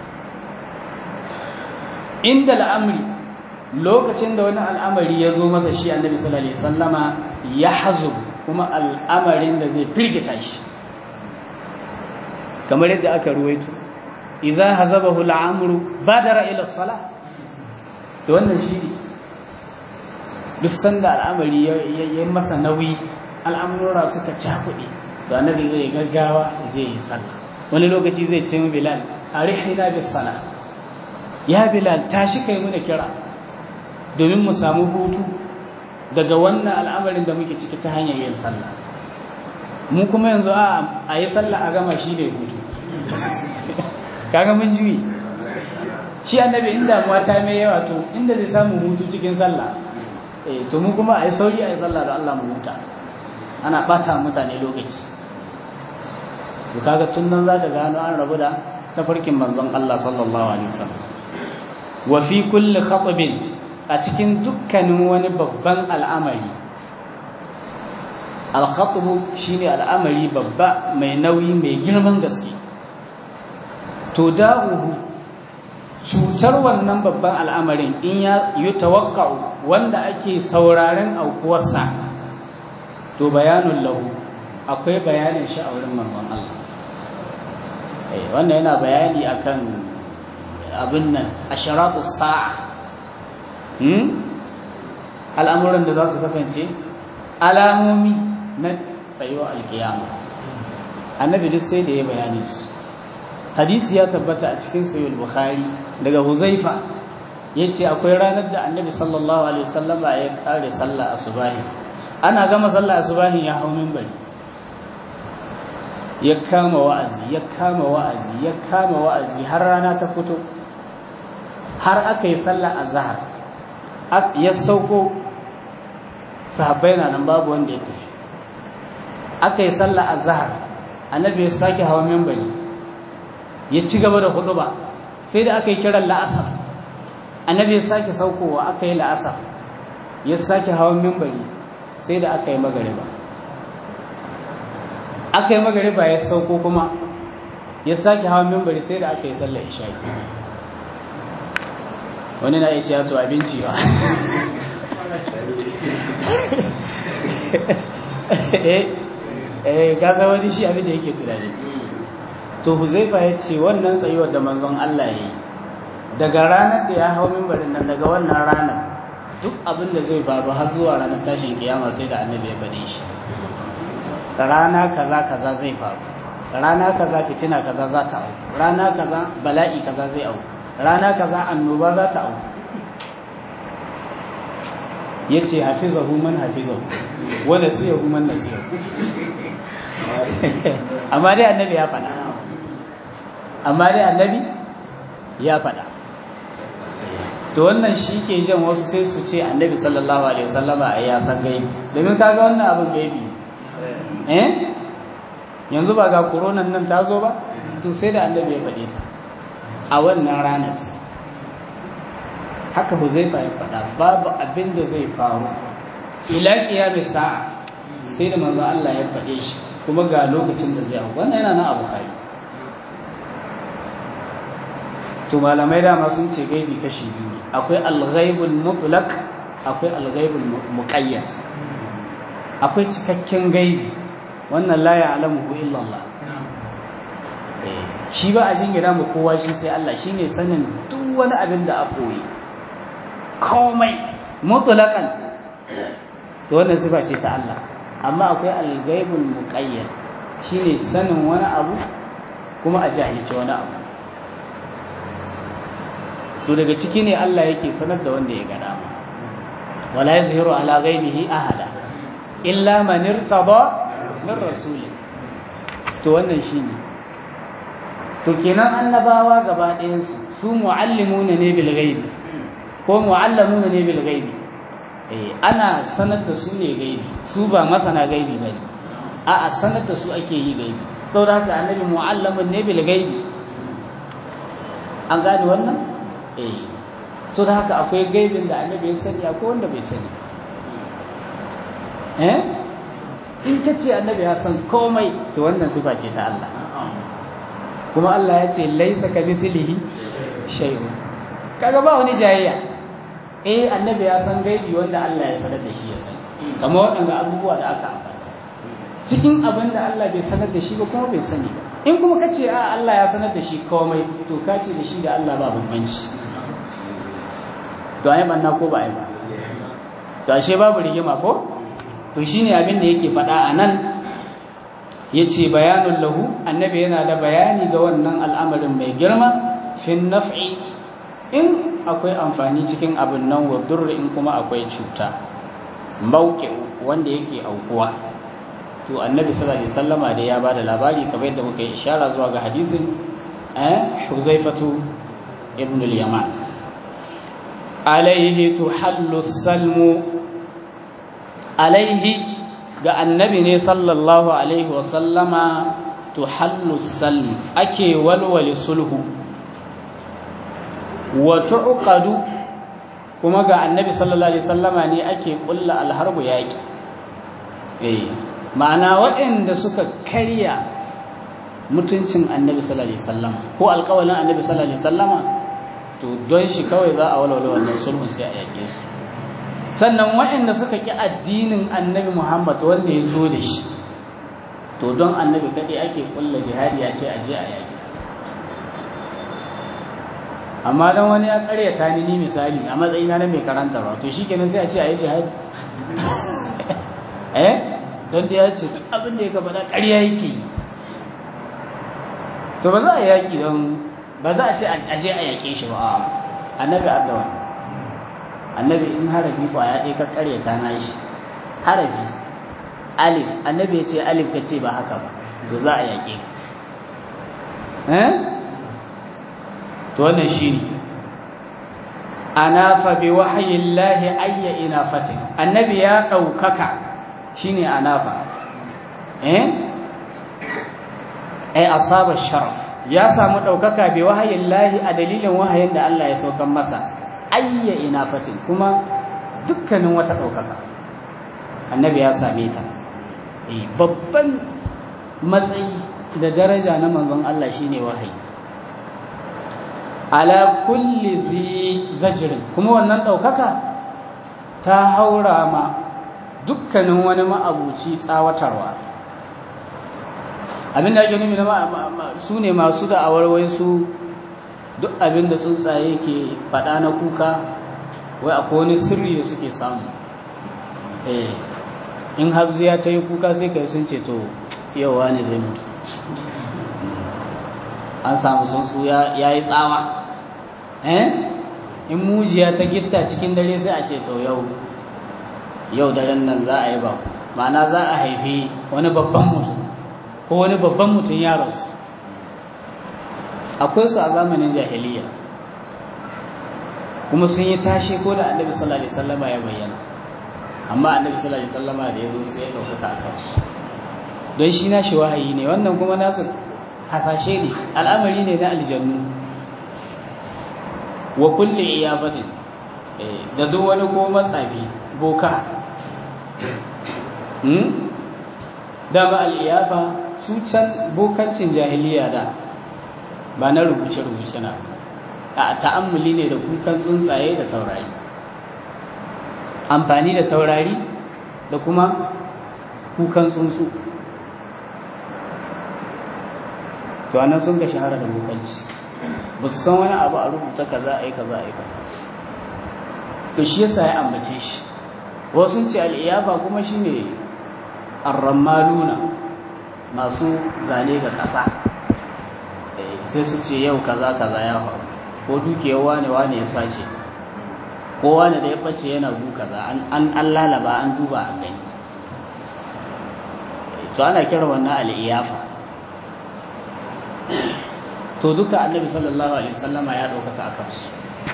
inda al'amri lokacin da wani al'amari ya zo masa shi annabi sallallahu alaihi sallama ya hazo kuma al'amarin da zai firgita shi kamar yadda aka ruwaito iza hazabahu al'amru badara ila salah to wannan shi ne duk sanda al'amari ya masa nauyi al'amura suka cakuɗe to annabi zai gaggawa zai yi sallah wani lokaci zai ce mu bilal arihina bis salah ya bilal tashi kai muna kira domin mu samu hutu daga wannan al'amarin da muke ciki ta hanyar yin sallah mu kuma yanzu a yi sallah a gama shi ne hutu kaga mun juyi shi annabi in damuwa ta mai yawa to inda zai samu hutu cikin sallah eh to mu kuma a yi sauri a yi sallah da Allah mu huta ana bata mutane lokaci to kaga tun nan zaka gano an rabu da tafarkin manzon Allah sallallahu alaihi wasallam wa fi kulli khatbin a cikin dukkanin wani babban al'amari al-khatbu shine al'amari babba mai nauyi mai girman gaske to da'uhu cutar wannan babban al'amarin in ya yi tawakka'u wanda ake sauraren aukuwarsa to bayanun lahu akwai bayanin shi a wurin manzon Allah wannan yana bayani akan abin nan asharatu sa'a al'amuran da za su kasance alamomi na tsayuwa alkiyama annabi duk sai da ya bayani su hadisi ya tabbata a cikin sayyid bukhari daga huzaifa ya ce akwai ranar da annabi sallallahu alaihi wasallama ya kare sallah asubahi ana gama sallah asubahi ya hau minbari ya kama wa'azi ya kama wa'azi ya kama wa'azi har rana ta fito har aka yi sallah azhar ya sauko sahabbai na nan babu wanda ya tafi aka yi sallah azhar annabi ya sake hawa minbari ya ci gaba da hudu ba sai da aka yi kiran la'asar annabi ya sake saukowa aka yi la'asar ya sake hawan mimbari sai da aka yi magariba aka yi magariba ya sauko kuma ya sake hawan mimbari sai da aka yi sallar isha'i wani na iya to abinci ba eh gasa wani shi abin da yake tunani to huzaifa ya ce wannan tsayuwar da manzon Allah ya yi daga ranar da ya hau mimbarin nan daga wannan ranar duk abin da zai faru har zuwa ranar tashin kiyama sai da annabi ya faɗe shi rana kaza kaza zai faru rana kaza fitina kaza za ta auku rana kaza bala'i kaza zai auku rana kaza annoba za ta auku ya ce hafizahu man hafizahu wa nasiyahu man nasiyahu amma dai annabi ya faɗa amma dai annabi ya faɗa to wannan shi ke jan wasu sai su ce annabi sallallahu alaihi wasallama a ya san gaibi domin kaga wannan abin gaibi eh yanzu ba ga koronan nan ta zo ba to sai da annabi ya faɗe ta a wannan ranar haka huzaifa ya faɗa babu abin da zai faru ila qiyamis sa'a sai da manzo Allah ya faɗe shi kuma ga lokacin da zai hau wannan yana nan abu kai to malamai dama sun ce gaibi kashi biyu akwai al-ghaibul mutlaq akwai al-ghaibul muqayyad akwai cikakken gaibi wannan la ya'lamuhu illa Allah shi ba a jingina mu kowa shi sai Allah shine sanin duk wani abin da a koyi komai mutlaqan to wannan sifa ce ta Allah amma akwai al-ghaibul muqayyad shine sanin wani abu kuma a jahilci wani abu to daga ciki ne Allah yake sanar da wanda ya gada wala yazhiru ala ghaibihi ahada illa man irtada min rasuli to wannan shine to kenan annabawa gaba ɗayan su su muallimuna ne bil ghaibi ko muallamuna ne bil ghaibi eh ana sanar da su ne gaibi su ba masana gaibi bane a'a sanar da su ake yi gaibi saboda haka annabi muallamun ne bil ghaibi an gane wannan eh so da haka akwai gaibin da annabi ya sani akwai wanda bai sani eh in ka ce annabi ya san komai to wannan sifa ce ta Allah kuma Allah ya ce laisa ka mislihi shay'un kaga ba wani jayayya eh annabi ya san gaibi wanda Allah ya sanar da shi ya sani kamar waɗanda abubuwa da aka ambata cikin abin da Allah bai sanar da shi ba kuma bai sani ba in kuma ka ce a Allah ya sanar da shi komai to ka ce da shi da Allah ba bambanci to ai banna ko ba ai ba to ashe babu rigima ko to shine abin da yake faɗa a nan yace bayanun lahu annabi yana da bayani ga wannan al'amarin mai girma fin naf'i in akwai amfani cikin abin nan wa durri in kuma akwai cuta mauke wanda yake aukuwa to annabi sallallahu alaihi wasallama da ya bada labari kamar yadda muka yi ishara zuwa ga hadisin eh Huzaifatu ibn al-Yaman alaihi tuhallu salmu alaihi ga annabi ne sallallahu alaihi wasallama tuhallu salmu ake walwale sulhu wa tuqadu kuma ga annabi sallallahu alaihi wasallama ne ake kulla alharbu yaki eh ma'ana waɗanda suka karya mutuncin annabi sallallahu alaihi wasallama ko alƙawalin annabi sallallahu alaihi wasallama to don shi kawai za a walwala wannan sulhun sai a yake su sannan waɗanda suka ki addinin annabi Muhammad wanda ya zo da shi to don annabi kaɗai ake kulla jihadi a ce a je a yaki amma don wani ya karyata ni ni misali a matsayina na mai karanta ba to shi kenan sai a ce a yi shahadi eh don da ya ce duk abin da ya gaba da ƙarya yake to ba za a yaƙi don ba za a ce a je a yaƙe shi ba annabi addawa annabi in harafi ƙwaya ɗaya ka karyata na shi harafi alif annabi ya ce alif ka ce ba haka ba to za a yaƙe eh to wannan shi ne anafa bi wahayin lahi ayya ina fatin annabi ya ɗaukaka shi ne anafa eh ai asaba sharaf ya samu ɗaukaka bi wahayin lahi a dalilin wahayin da Allah ya saukan masa ayya ina fatin kuma dukkanin wata ɗaukaka annabi ya same ta babban matsayi da daraja na manzon Allah shine wahayi ala kulli zi zajirin kuma wannan ɗaukaka ta haura ma dukkanin wani ma'abuci tsawatarwa abinda ake nufi na su ne masu da awarwai su duk abinda tsuntsaye ke faɗa na kuka wai akwai wani sirri da suke samu in habziya ta yi kuka sai kai sun ce to yau wani zai mutu an samu tsuntsu ya yi tsawa in mujiya ta gitta cikin dare sai a ce to yau yau daren nan za a yi ba ma'ana za a haifi wani babban mutum ko wani babban mutum ya rasu akwai su a zamanin jahiliya kuma sun yi tashi ko da annabi sallallahu alaihi wasallama ya bayyana amma annabi sallallahu alaihi wasallama da ya zo sai ya ɗaukaka a kansu don shi na shi wahayi ne wannan kuma nasu hasashe ne al'amari ne na aljannu wa kulle iyabatin da duk wani ko matsafi boka dama al'iyafa su can bokancin jahiliya da ba na rubuce-rubuce na a ta'ammuli ne da kukan tsuntsaye da taurari amfani da taurari da kuma kukan tsuntsu to anan sun ga shahara da bokanci ba su san wani abu a rubuta kaza a yi kaza a yi kaza to shi yasa ya ambace shi wasu ce al'iyafa kuma shi ne arrammaluna masu zane ga ƙasa sai su ce yau kaza kaza ya faru ko dukiyar wane wane ya sace ko wane da ya ɓace yana gu kaza an lalaba an duba an gani to ana kira wannan al'iyafa to duka annabi sallallahu alaihi wasallama ya ɗaukaka a kansu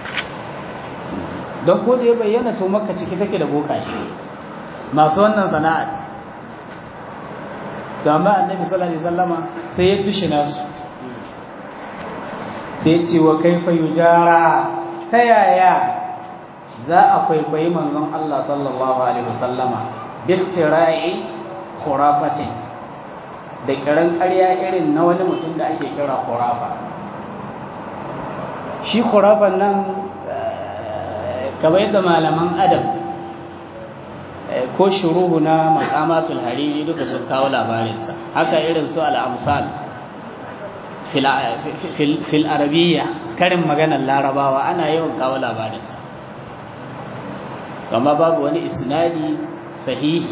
don ko da ya bayyana to makka ciki take da bokaye masu wannan sana'a to amma annabi sallallahu alaihi wasallama sai ya dushi nasu sai ya ce wa kaifa yujara ta yaya za a kwaikwayi manzon Allah sallallahu alaihi wasallama biftira'i khurafatin da kiran ƙarya irin na wani mutum da ake kira khurafa shi khurafan nan kamar yadda malaman adam ko shuruhu na makamatul hariri duka sun kawo labarinsa haka irin su al'amsal fil arabiyya karin maganar larabawa ana yawan kawo labarinsa amma babu wani isnadi sahihi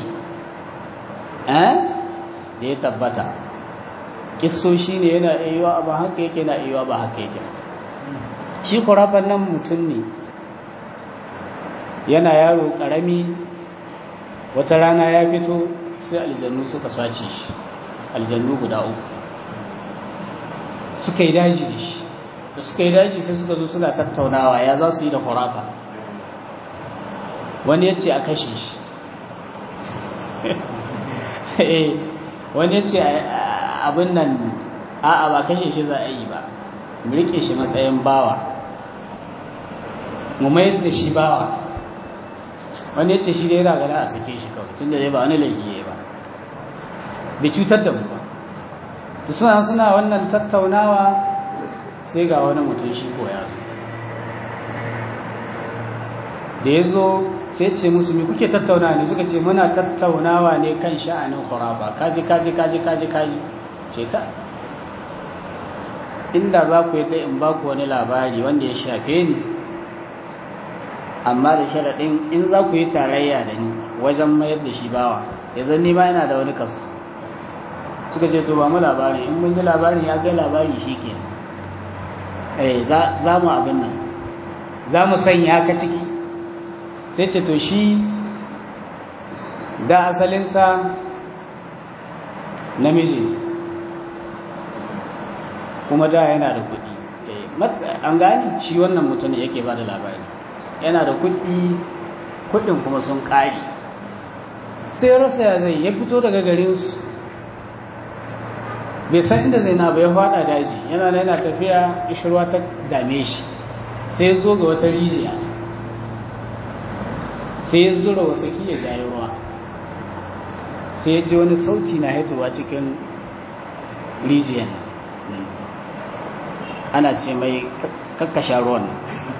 da ya tabbata kissoshi ne yana iya ba haka yake na iya ba haka yake shi kurafan nan mutum ne yana yaro ƙarami wata rana ya fito sai aljannu suka sace shi aljannu guda uku suka yi daji da shi da suka yi daji sai suka zo suna tattaunawa ya za su yi da kurafa wani ya ce a kashe shi wani ya ce abin nan a'a ba kashe shi za a yi ba mu rike shi matsayin bawa mu mayar da shi bawa wani ya ce shi dai yana gana a sake shi kawai tun da dai ba wani laifi ba bai cutar da mu ba da suna suna wannan tattaunawa sai ga wani mutum shi ko ya zo da ya zo sai ce musu me kuke tattaunawa ne suka ce muna tattaunawa ne kan sha'anin khurafa kaji kaji kaji kaji kaji ce ka inda za ku yi in ba ku wani labari wanda ya shafe ni amma da sharaɗin in za ku yi tarayya da ni wajen mayar da shi bawa ya zan nima yana da wani kasu suka ce to ba mu labari in mun ji labarin ya kai labari shi ke eh za mu abin nan za mu sanya ka ciki sai ce to shi da asalinsa namiji kuma da yana da kuɗi an gani shi wannan mutum yake ba da labari yana da kuɗi kuɗin kuma sun ƙari sai rasa ya zai ya fito daga garinsu bai san inda zai na ba ya faɗa daji yana da yana tafiya ishirwa ta dame shi sai ya zo ga wata rijiya sai ya zura wasu ya jayi ruwa sai ya ji wani sauti na haituwa cikin rijiyan ana ce mai kakkasha ruwan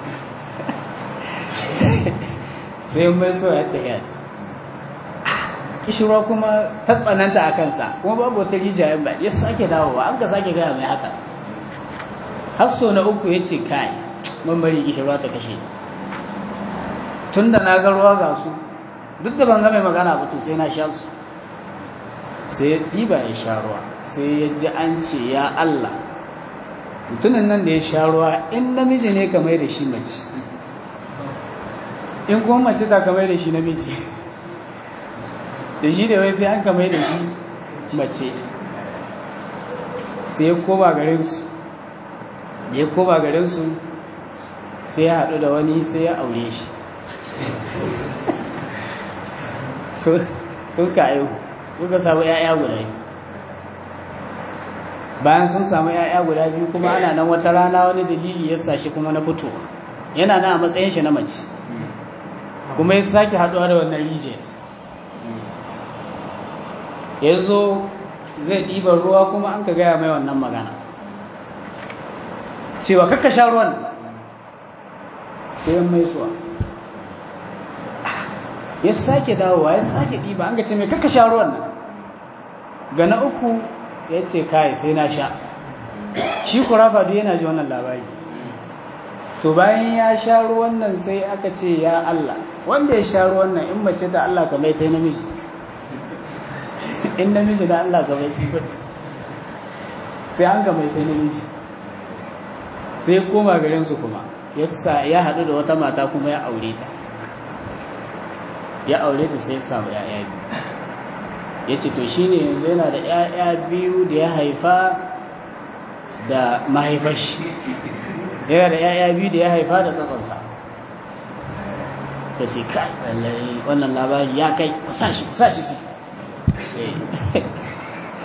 sai mai so ya ta yati kishirwa kuma ta tsananta a kansa kuma babu wata rijiya ba ya sake dawowa an ka sake gaya mai haka hasso na uku ya ce kai bari kishirwa ta kashe tun da na ga ruwa ga su duk da ban ga mai magana ba to sai na sha su sai ya ɗiba ya sha ruwa sai ya ji an ce ya Allah mutumin nan da ya sha ruwa in namiji ne kamar da shi mace in kuma mace ta kamar da shi namiji da shi da wai sai an kamar da shi mace sai ya koba garinsu da ya koba garinsu sai ya haɗu da wani sai ya aure shi sun ka aihu suka samu 'ya'ya guda biyu bayan sun samu 'ya'ya guda biyu kuma ana nan wata rana wani dalili ya sa shi kuma na fito yana nan a matsayin shi na mace kuma ya sake haɗuwa da wannan rijiyar ya zo zai ɗiba ruwa kuma an ka gaya mai wannan magana cewa kakka sha ruwan sai mai suwa ya sake dawowa ya sake ɗiba an ga ce mai kakka sha ruwan nan ga na uku ya ce kai sai na sha shi kurafa duk yana ji wannan labari to bayan ya sha ruwan nan sai aka ce ya Allah wanda ya sha ruwan nan in mace da Allah kamar sai namiji in namiji da Allah kamar sai mace sai an ga mai sai namiji sai koma garin su kuma ya haɗu da wata mata kuma ya aure ta ya aure ta sai samu ya'ya biyu ya ce to shi ne yanzu yana da ya'ya biyu da ya haifa da mahaifashi yana da ya'ya biyu da ya haifa da tsatsonsa ta ce kai lallai wannan labari ya kai kusashi kusashi ci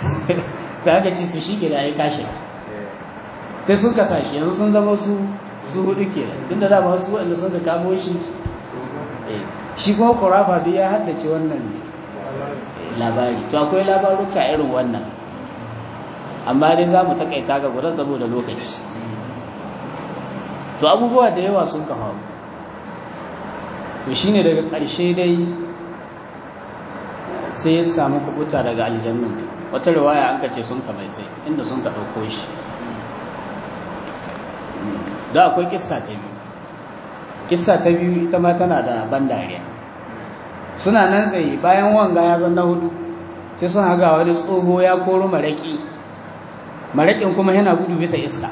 ta haka ce to shi ke da ya kashe sai sun kasashe yanzu sun zama su su hudu ke tun da dama wasu waɗanda sun ka kamo shi shi kuma kurafa duk ya haddace wannan labari to akwai labaruka irin wannan amma dai za mu takaita ga gudan saboda lokaci to abubuwa da yawa sun ka faru to shine daga ƙarshe dai sai ya samu kubuta daga aljannu wata riwaya an kace sun ka mai sai inda sun ka ɗauko shi da akwai kissa ta biyu kissa ta biyu ita ma tana da ban dariya suna nan tsaye bayan wanga ya zanna hudu sai sun haga wani tsoho ya koro maraƙi maraƙin kuma yana gudu bisa iska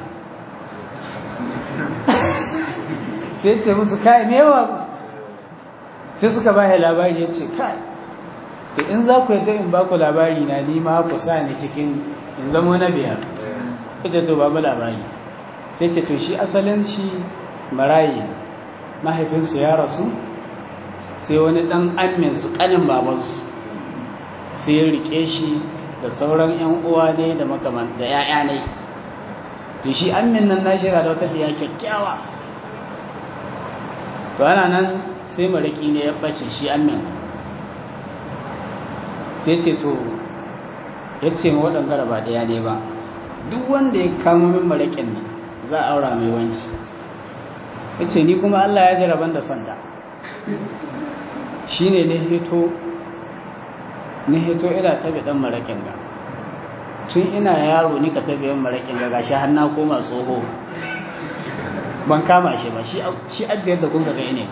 sai ce musu kai me yawa sai suka ba labari ya ce kai to in za ku yadda in ba ku labari na ni ma ku sa ni cikin in zama na biyar ita to ba mu labari sai ce to shi asalin shi marayi mahaifinsu ya rasu sai wani ɗan aminsu ƙanin babansu sai ya rike shi da sauran 'yan uwa ne da makaman da 'ya'ya ne to shi amin nan na shira da wata biya kyakkyawa to ana nan sai maraki ne ya ɓace shi amin sai ce to ya ce ma waɗanda ba ɗaya ne ba duk wanda ya kamo min maraƙin nan za a aura mai wanci ya ce ni kuma Allah ya jaraban da santa shi ne na hito na hito ina tabi ɗan maraƙin ga tun ina yaro ni ka tabi yan maraƙin ga gashi har na koma tsoho ban kama shi ba shi adda yadda kun ga ne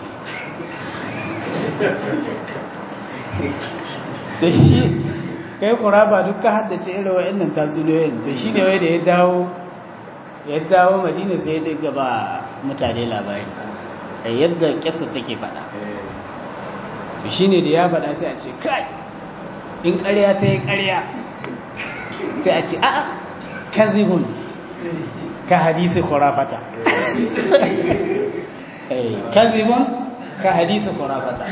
da shi kai kuraba duk ka haddace irin wa'annan tatsuniyoyin to shi ne wai da ya dawo ya dawo madina sai ya daga ba mutane labari da yadda kyasa take faɗa shi ne da ya faɗa sai a ce kai in ƙarya ta yi ƙarya sai a ce a'a kazibun ka hadisi kurafata kazibun ka hadisi kurafata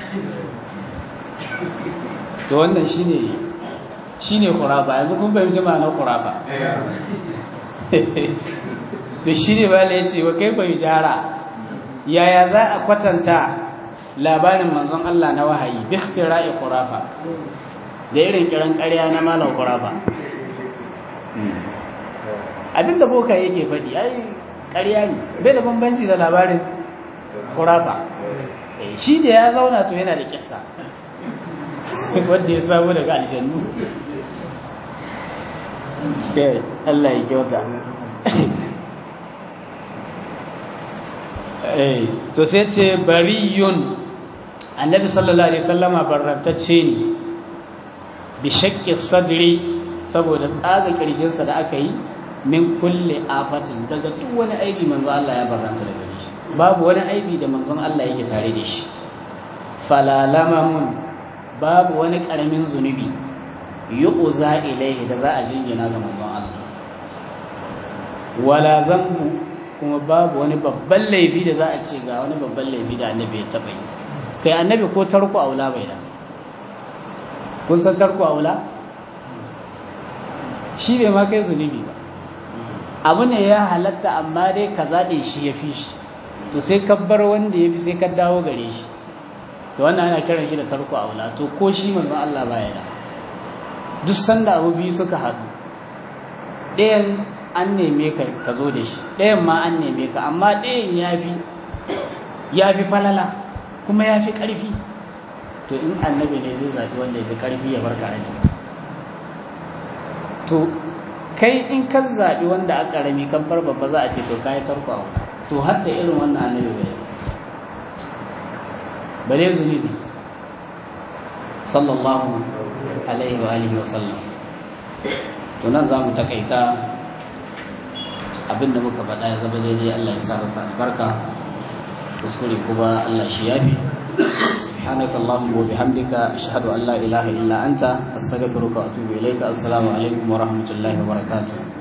to wannan shine shine kuraba yanzu kun fahimci ma'anar kuraba to shine bala yace wa kai bai jara yaya za a kwatanta labarin manzon Allah na wahayi bi ikhtira'i khurafa da irin kiran ƙarya na malam khurafa abinda boka yake faɗi ai ƙarya ne bai da bambanci da labarin khurafa shi da ya zauna to yana da kissa wanda ya samu daga aljannu Allah ya kyauta to sai ce bariyun annabi sallallahu alaihi sallama barrantacce ne bi shakki sadri saboda tsaga kirjinsa da aka yi min kulle afatin daga duk wani aibi manzo Allah ya barranta daga shi babu wani aibi da manzon Allah yake tare da shi falalamamun babu wani karamin zunubi yu'za ilaihi da za a jingina ga manzon Allah wala zambu kuma babu wani babban laifi da za a ce ga wani babban laifi da annabi ya taɓa yi kai annabi ko tarko aula bai da kun san tarko aula shi bai ma kai zunubi ba abu ne ya halatta amma dai ka zaɗe shi ya fi shi to sai ka bar wanda ya fi sai ka dawo gare shi to wannan ana kiran shi da tarko aula to ko shi manzon Allah baya da duk sanda abu biyu suka haɗu ɗayan an neme ka ka zo da shi ɗayan ma an neme ka amma ɗayan ya fi ya fi falala kuma ya fi ƙarfi to in annabi ne zai zaɓi wanda ya fi ƙarfi ya bar ƙarami to kai in ka zaɓi wanda a ƙarami kan bar babba za a ce to ka yi tarko a to har da irin wannan annabi bai bare zunubi sallallahu alaihi wa alihi wa sallam to nan za mu takaita abin da muka faɗa ya zama daidai Allah ya sa masa albarka kuskure kuma Allah shi yafi سبحانك اللهم وبحمدك أشهد أن لا إله إلا أنت أستغفرك وأتوب إليك السلام عليكم ورحمة الله وبركاته